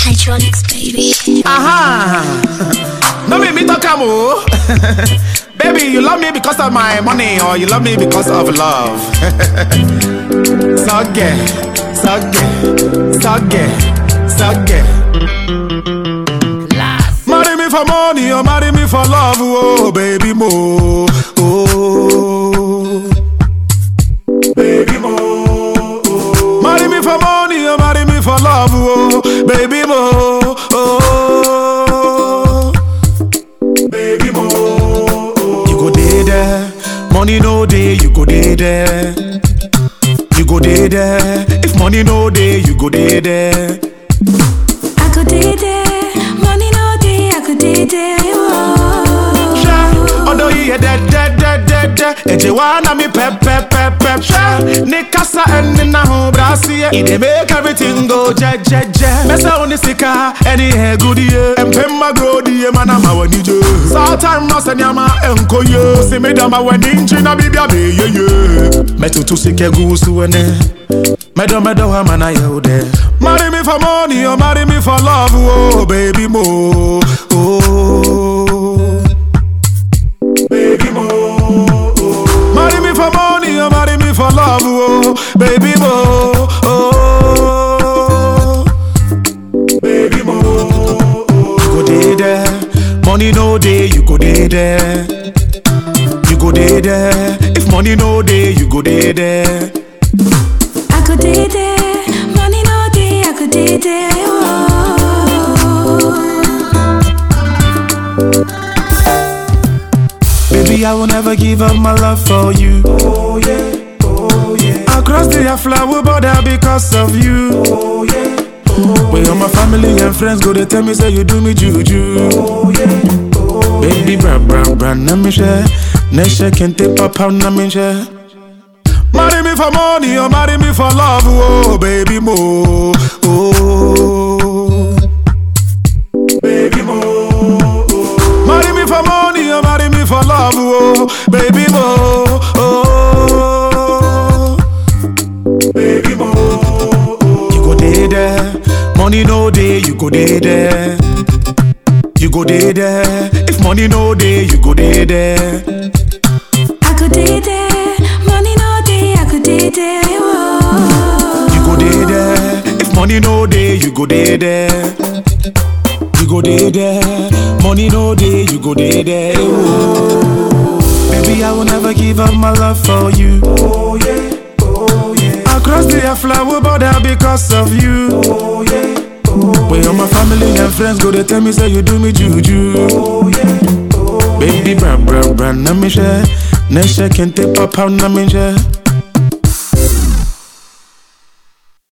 Hydraulics, baby. Aha! No make me talk am o. Baby, you love me because of my money or you love me because of love. Sogge, sogge, sogge, sogge. Marry me for money or marry me for love, oh baby mo. Oh, baby mo. Oh. Marry me for money or marry me for love, oh baby mo. Oh, baby mo. You go dey there, money no dey, you go dey there. You go dey there, if money no dey, you go dey there. I could did it, money no day, I could did it. Ṣé ọ̀dọ̀ yìí yẹ dẹ́dẹ́dẹ́dẹ́dẹ́ ẹ̀jẹ̀ wa na mi pẹ́pẹ́pẹ́pẹ́. Ṣé ní kásá ẹni náà hùn brasi yẹ? Ìdè make everything go jẹ́jẹ́jẹ́. Mẹ́sẹ̀ òní sika ẹni ẹ̀gúdí yẹ. Ẹ̀mpẹ́ mmagoro di yẹ máa ma wẹ̀ níjẹ́. Sọ́tàn náà sẹ́ni a máa ẹ̀ ń kó yẹ. Sinmi dàmà wẹ̀ ní njí náà bíbí àbẹ̀ yẹyẹ. Mẹ́tutù sí kẹ́ gúúsù ẹni. Mẹ́dọ̀ mẹ́dọ̀ wa máa na yẹ o dẹ̀. Marry me for money or marry me for love, oh baby mo. Oh. baby mo. Marry me for money or marry me for love, oh, baby mo. Oh, baby mo. You go dey there, money no dey, you go dey there. You go dey there, if money no dey, you go dey there. I could did it, money no day, I could did it. Baby, I will never give up my love for you. Oh yeah, oh yeah. Across the flower border because of you. Oh yeah, oh Where all my family and friends go, they tell me say you do me juju. Oh yeah, oh Baby, bra bra bra, na me share. Nesha kente papa na me share. Marry me for money or marry me for love, oh baby mo. Oh, baby mo. Marry me for money or marry me for love, oh baby mo. Oh, baby mo. You go dey there, money no dey, you go dey there. You go dey there, if money no dey, you go dey there. I could did it, money no day, I could did it. You go dey there, if money no dey, you go dey there. You go dey there, money no dey, you go dey there. Oh. Baby, I will never give up my love for you. Oh yeah, oh yeah. Across the flower border because of you. Oh yeah, oh Where all my family and friends go, they tell me say you do me juju. Oh yeah, oh Baby, bra bra bra, na me share. Nesha kente papa na me share.